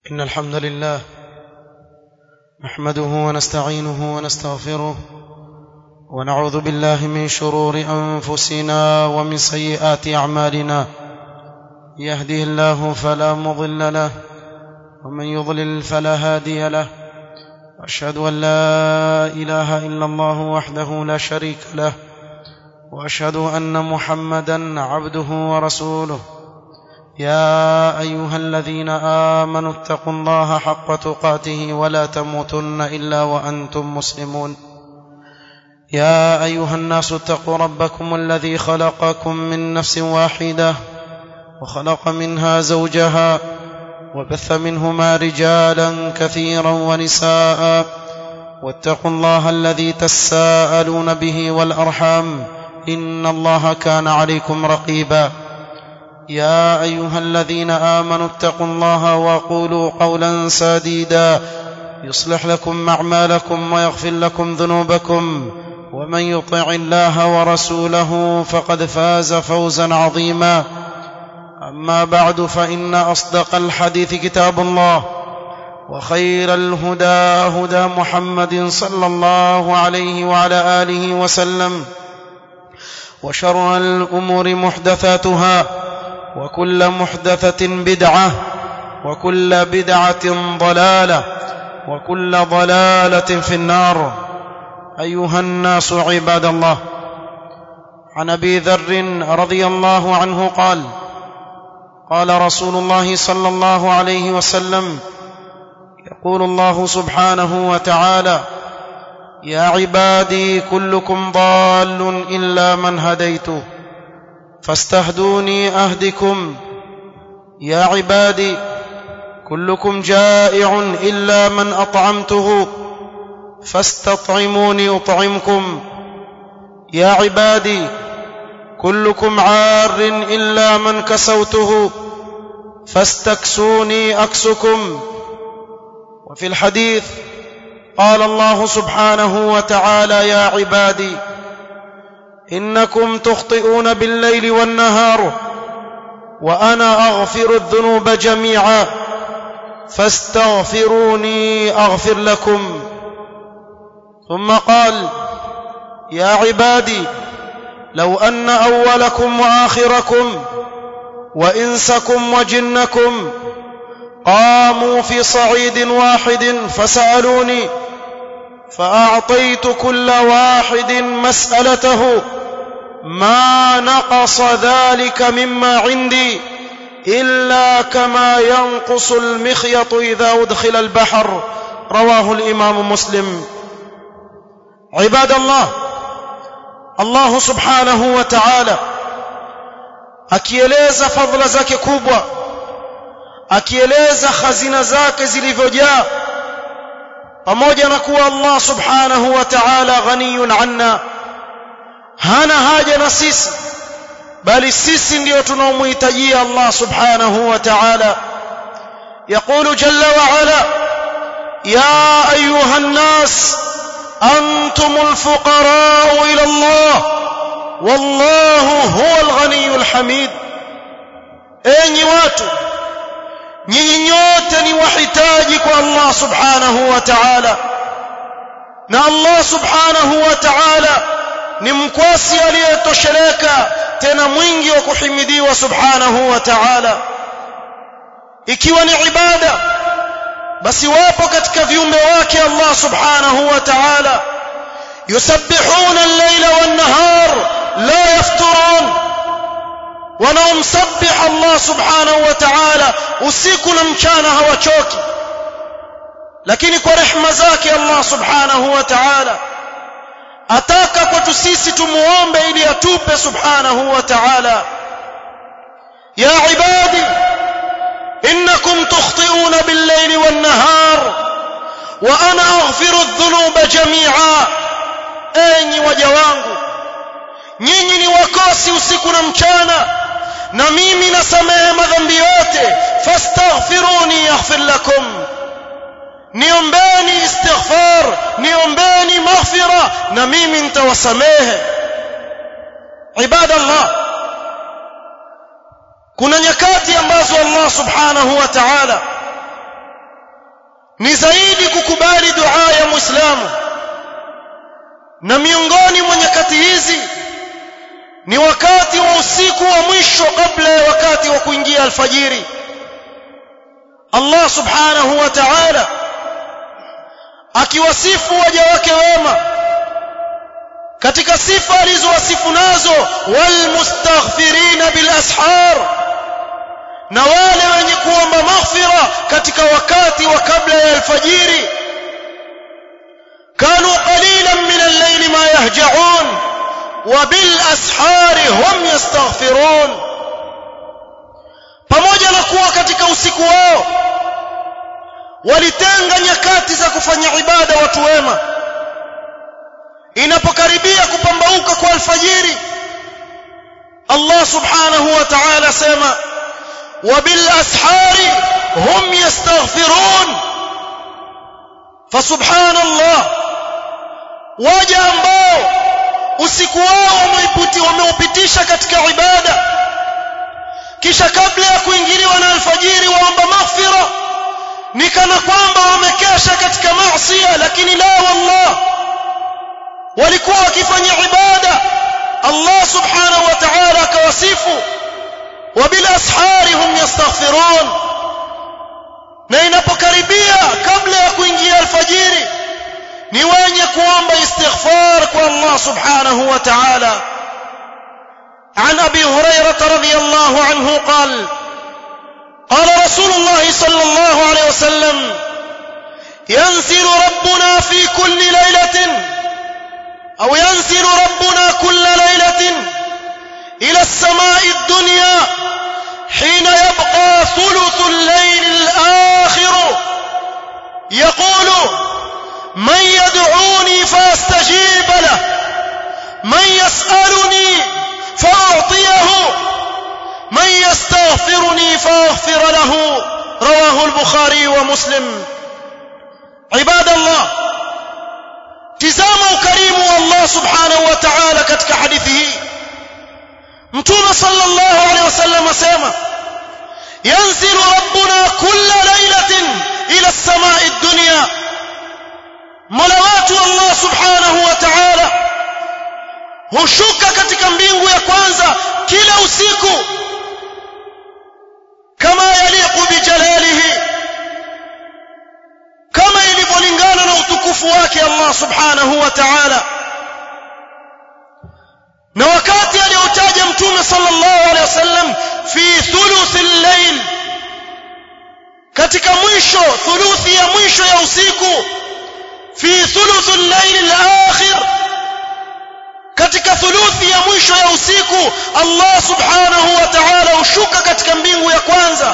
إن الحمد لله نحمده ونستعينه ونستغفره ونعوذ بالله من شرور أنفسنا ومن سيئات أعمالنا يهده الله فلا مضل له ومن يضلل فلا هادي له وأشهد أن لا إله إلا الله وحده لا شريك له وأشهد أن محمدا عبده ورسوله يا ايها الذين امنوا اتقوا الله حق تقاته ولا تموتن الا وانتم مسلمون يا ايها الناس اتقوا ربكم الذي خلقكم من نفس واحده وخلق منها زوجها وبث منهما رجالا كثيرا ونساء واتقوا الله الذي تساءلون به والارحام ان الله كان عليكم رقيبا يا ايها الذين امنوا اتقوا الله وقولوا قولا سديدا يصلح لكم اعمالكم ويغفر لكم ذنوبكم ومن يطع الله ورسوله فقد فاز فوزا عظيما اما بعد فان اصدق الحديث كتاب الله وخير الهدى هدى محمد صلى الله عليه وعلى اله وسلم وشر الامور محدثاتها وكل محدثة بدعة وكل بدعة ضلالة وكل ضلالة في النار أيها الناس عباد الله عن أبي ذر رضي الله عنه قال قال رسول الله صلى الله عليه وسلم يقول الله سبحانه وتعالى يا عبادي كلكم ضال إلا من هديته فاستهدوني اهدكم يا عبادي كلكم جائع الا من اطعمته فاستطعموني اطعمكم يا عبادي كلكم عار الا من كسوته فاستكسوني اكسكم وفي الحديث قال الله سبحانه وتعالى يا عبادي انكم تخطئون بالليل والنهار وانا اغفر الذنوب جميعا فاستغفروني اغفر لكم ثم قال يا عبادي لو ان اولكم واخركم وانسكم وجنكم قاموا في صعيد واحد فسالوني فاعطيت كل واحد مسالته ما نقص ذلك مما عندي الا كما ينقص المخيط اذا ادخل البحر رواه الامام مسلم عباد الله الله سبحانه وتعالى akieleza fadhila zake kubwa akieleza khazina zake zilivyojaa pamoja na kuwa Allah subhanahu wa ta'ala ghaniyun anna hana haja na sisi bali sisi ndio tunaomhitajia Allah subhanahu wa ta'ala يقول جل وعلا يا ايها الناس انتم الفقراء الى الله والله هو الغني الحميد enyi watu nyinyi nyote ni wahitaji kwa Allah subhanahu wa ta'ala na Allah subhanahu wa ta'ala ni mkwasi aliyetosheleka tena mwingi wa kuhimidiwa subhanahu wa ta'ala ikiwa ni ibada basi wapo katika viumbe wake Allah subhanahu wa ta'ala yusabbihuna al-layla wan-nahar la yafturun wanaomsabbih Allah subhanahu wa ta'ala usiku na mchana hawachoki lakini kwa rehema zake Allah subhanahu wa ta'ala ataka kwetu sisi tumuombe ili atupe subhanahu wa ta'ala ya ibadi innakum tukhti'una bil-layli wan-nahar wa ana aghfiru adh-dhunuba jami'a enyi waja wangu nyinyi ni wakosi usiku na mchana na mimi nasamehe madhambi yote fastaghfiruni yaghfir lakum niombeni istighfar niombeni maghfira na mimi nitawasamehe ibadallah kuna nyakati ambazo Allah subhanahu wa ta'ala ni zaidi kukubali dua ya muislamu na miongoni mwa nyakati hizi ni wakati wa usiku wa mwisho kabla ya wakati wa kuingia alfajiri Allah subhanahu wa ta'ala akiwasifu waja wake wema katika sifa alizowasifu nazo walmustaghfirina bil ashar na wale wenye kuomba maghfira katika wakati wa kabla ya alfajiri kanu qalilan min al-layli ma yahja'un wa bil ashari hum yastaghfirun pamoja na kuwa katika usiku wao walitenga nyakati za kufanya ibada watu wema inapokaribia kupambauka kwa alfajiri Allah subhanahu wa ta'ala sema وبالاسحار هم يستغفرون فسبحان الله waja ambao usiku wao wameiputi wameupitisha katika ibada kisha kabla ya kuingiliwa na alfajiri waomba maghfira ni kana kwamba wamekesha katika maasi lakini la wallah walikuwa wakifanya ibada Allah subhanahu wa ta'ala akawasifu وبالاسحار هم يستغفرون na inapokaribia kabla ya kuingia alfajiri ni wenye kuomba istighfar kwa Allah subhanahu wa ta'ala عن ابي هريره رضي الله عنه قال قال رسول الله صلى الله عليه وسلم ينزل ربنا في كل ليله او ينزل ربنا كل ليله الى السماء الدنيا حين يبقى ثلث الليل الاخر يقول من يدعوني فاستجيب له من يسالني فاعطيه من يستغفرني فاغفر له رواه البخاري ومسلم عباد الله تزاموا كريم الله سبحانه وتعالى كتك حديثه mtume sallallahu alaihi wasallam asema yanzilu rabbuna kulla lailatin ila as-samai ad-dunya mola wetu allah subhanahu wa ta'ala hushuka katika mbingu ya kwanza kila usiku kama yaliqu bijalalihi kama ilivyolingana na utukufu wake allah subhanahu wa ta'ala na wakati aliotaja mtume sallallahu alaihi wasallam fi thuluthi al-layl katika mwisho thuluthi ya mwisho ya usiku fi thuluthi al-layl al-akhir katika thuluthi ya mwisho ya usiku Allah subhanahu wa ta'ala hushuka katika mbingu ya kwanza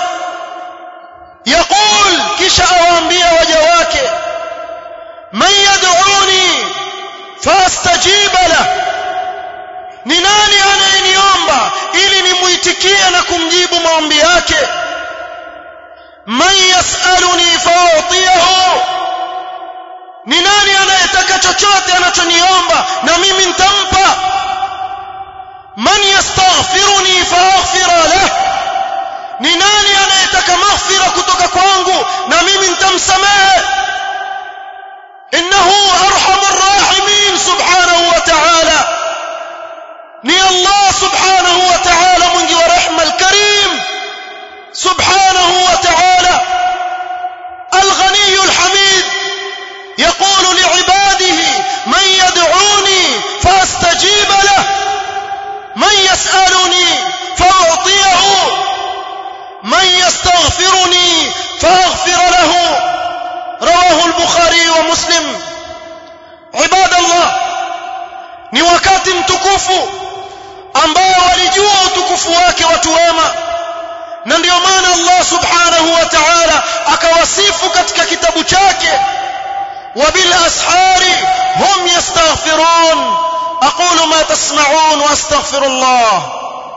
yaqul kisha awaambia waja wake man yad'uni fastajiba lahu ni nani anayeniomba ili nimuitikie na kumjibu maombi yake man yasaluni fautiyahu ni nani anayetaka chochote anachoniomba na mimi nitampa man yastaghfiruni faaghfira lah ni nani anayetaka maghfira kutoka kwangu na mimi nitamsamehe innahu arhamur rahimin subhanahu wa ta'ala ni Allah subhanahu wa ta'ala mwingi wa rehma al-karim subhanahu wa ta'ala al-ghani al-hamid يقول لعباده من يدعوني فاستجيب له من يسألني فأعطيه من يستغفرني فأغفر له رواه البخاري ومسلم عباد الله ni wakati mtukufu ambao walijua utukufu wake watu wema na ndio maana Allah subhanahu wa ta'ala akawasifu katika kitabu chake وبالاسحار هم يستغفرون اقول ما تسمعون واستغفر الله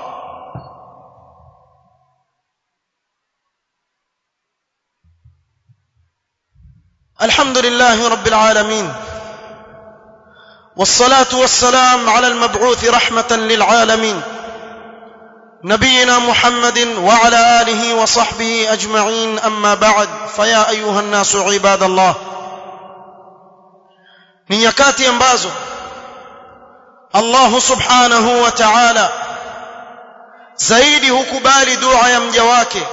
الحمد لله رب العالمين والصلاه والسلام على المبعوث رحمه للعالمين نبينا محمد وعلى اله وصحبه اجمعين اما بعد فيا ايها الناس عباد الله ni nyakati ambazo Allah subhanahu wa ta'ala zaidi hukubali dua ya mja wake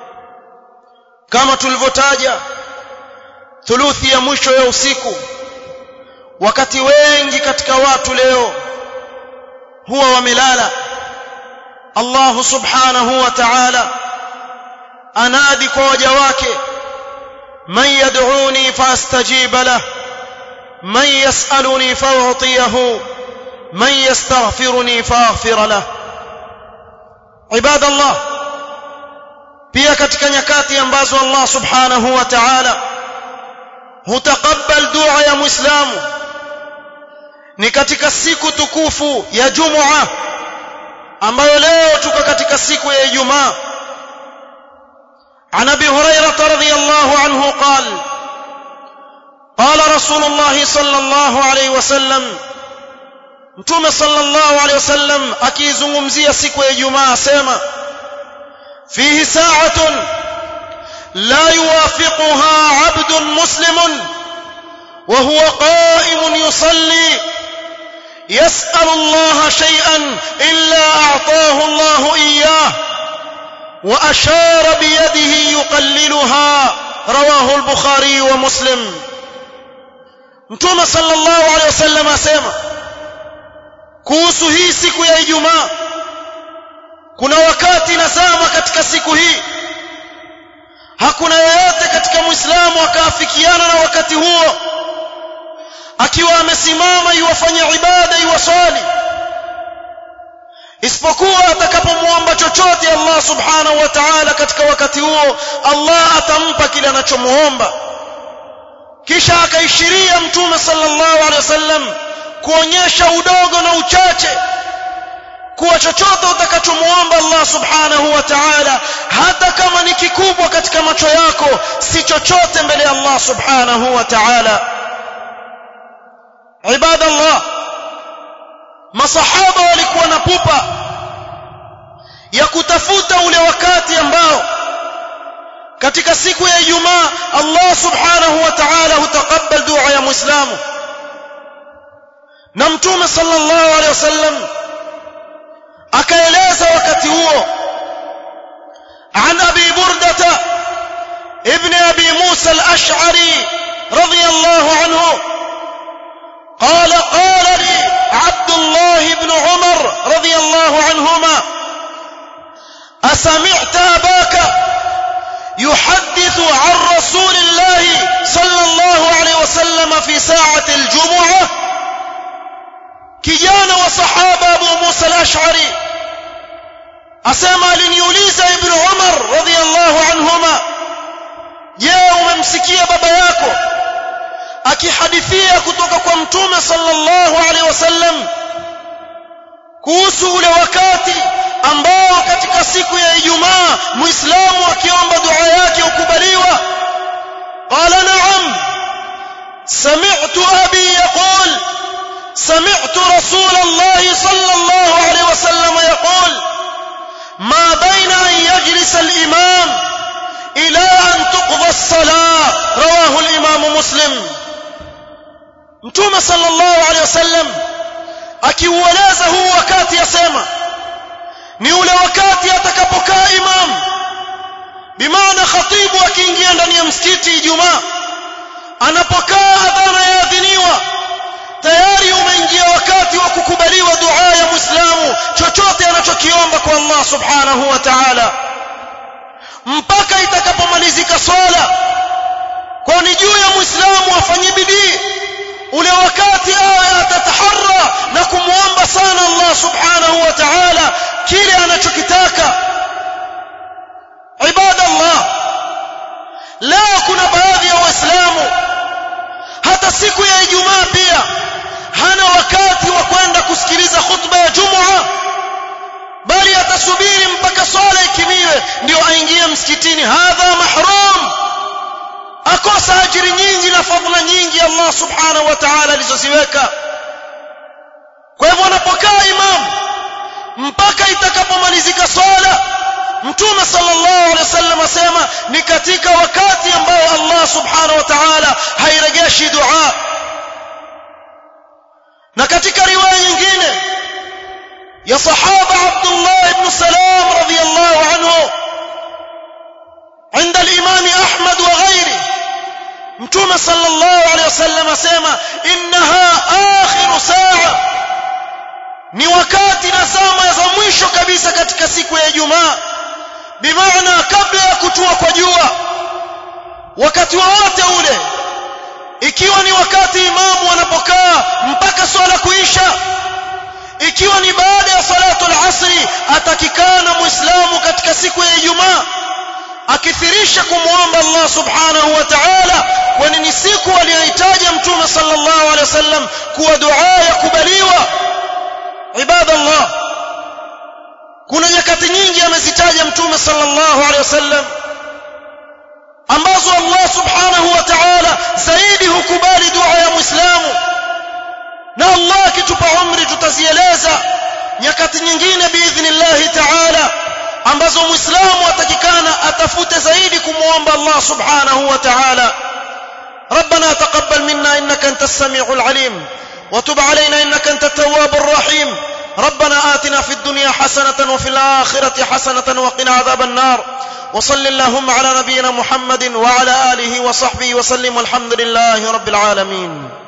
kama tulivyotaja thuluthi ya mwisho ya usiku wakati wengi katika watu leo huwa wamelala Allah subhanahu wa ta'ala anadi kwa waja wake man yad'uni fastajib lah man yas'aluni fa'utiyahu man yastaghfiruni faghfir lah ibadallah pia katika nyakati ambazo Allah subhanahu wa ta'ala hutakabbal dua ya muislamu ni katika siku tukufu ya Jumua ambayo leo tuko katika siku ya Ijumaa عن ابي هريره رضي الله عنه قال قال رسول الله صلى الله عليه وسلم mtume sallallahu alayhi wasallam akizungumzia siku ya Ijumaa asema fihi sa'atun la yuwafiquha 'abdun muslimun wa huwa qa'imun yusalli يسأل الله شيئا إلا أعطاه الله إياه وأشار بيده يقللها رواه البخاري ومسلم متوم صلى الله عليه وسلم أسيما kuhusu hii siku ya Ijumaa kuna wakati nazama katika siku hii hakuna yeyote katika Muislamu akaafikiana na wakati huo akiwa amesimama iwafanya ibada iwaswali isipokuwa atakapomwomba chochote Allah subhanahu wa ta'ala katika wakati huo Allah atampa kile anachomuomba kisha akaishiria mtume sallallahu alaihi wasallam kuonyesha udogo na uchache kuwa chochote utakachomuomba Allah subhanahu wa ta'ala hata kama ni kikubwa katika macho yako si chochote mbele ya Allah subhanahu wa ta'ala ibadallah masahaba walikuwa na pupa ya kutafuta ule wakati ambao katika siku ya Ijumaa Allah subhanahu wa ta'ala hutakabbal dua ya muislamu na mtume sallallahu alaihi wasallam akaeleza wakati huo عن ابي برده ابن ابي موسى الاشعري رضي الله عنه قال قال لي عبد الله بن عمر رضي الله عنهما أسمعت أباك يحدث عن رسول الله صلى الله عليه وسلم في ساعة الجمعة kijana wa sahaba Abu Musa al-Ash'ari asema aliniuliza Ibn Umar radhiyallahu anhuma je umemsikia baba yako akihadithia kutoka kwa mtume sallallahu alaihi wasallam kuhusu ule wakati ambao katika siku ya Ijumaa Muislamu akiomba dua yake ukubaliwa qala na'am sami'tu abi yaqul سمعت رسول الله صلى الله عليه وسلم يقول ما بين أن يجلس الإمام إلى أن تقضى الصلاة رواه الإمام مسلم mtume sallallahu alaihi wasallam akiueleza huu wakati yasema ni ule wakati atakapokaa imam bimaana khatibu akiingia ndani ya msikiti Ijumaa anapokaa adhana yaadhiniwa tayari umeingia wakati wa kukubaliwa dua ya Muislamu chochote anachokiomba kwa Allah subhanahu wa ta'ala mpaka itakapomalizika swala kwa ni juu ya Muislamu afanye bidii ule wakati awe atataharra na kumwomba sana Allah subhanahu wa ta'ala kile anachokitaka ibadallah leo kuna baadhi ya waislamu hata siku ya Ijumaa pia hana wakati wa kwenda kusikiliza khutba ya Jumua bali atasubiri mpaka swala ikimiwe ndio aingie msikitini hadha mahrum akosa ajiri nyingi na fadhila nyingi Allah subhanahu wa ta'ala alizoziweka kwa hivyo anapokaa imam mpaka itakapomalizika swala mtume sallallahu alaihi wasallam asema ni katika wakati ambao Allah subhanahu wa ta'ala hairejeshi dua na katika riwaya nyingine ya sahaba Abdullah ibn Salam radhiyallahu anhu عند الإمام أحمد وغيره متوم صلى الله عليه وسلم سيما إنها آخر ساعة ni wakati na zama za mwisho kabisa katika siku ya Ijumaa bimaana kabla ya kutua kwa jua wakati wowote ule ikiwa ni wakati imamu anapokaa mpaka swala kuisha ikiwa ni baada ya salatu al-asri atakikana muislamu katika siku ya Ijumaa akithirisha kumwomba Allah subhanahu wa ta'ala kwani ni siku aliyohitaja mtume sallallahu alaihi wasallam kuwa dua yakubaliwa ibada Allah kuna nyakati nyingi amezitaja mtume sallallahu alaihi wasallam ambazo Allah subhanahu wa ta'ala zaidi hukubali dua ya muislamu na Allah akitupa umri tutazieleza nyakati nyingine biidhnillah ta'ala ambazo muislamu atakikana atafute zaidi kumwomba Allah subhanahu wa ta'ala ربنا تقبل منا انك انت السميع العليم وتب علينا انك انت التواب الرحيم ربنا آتنا في الدنيا حسنة وفي الآخرة حسنة وقنا عذاب النار وصل اللهم على نبينا محمد وعلى آله وصحبه وسلم والحمد لله رب العالمين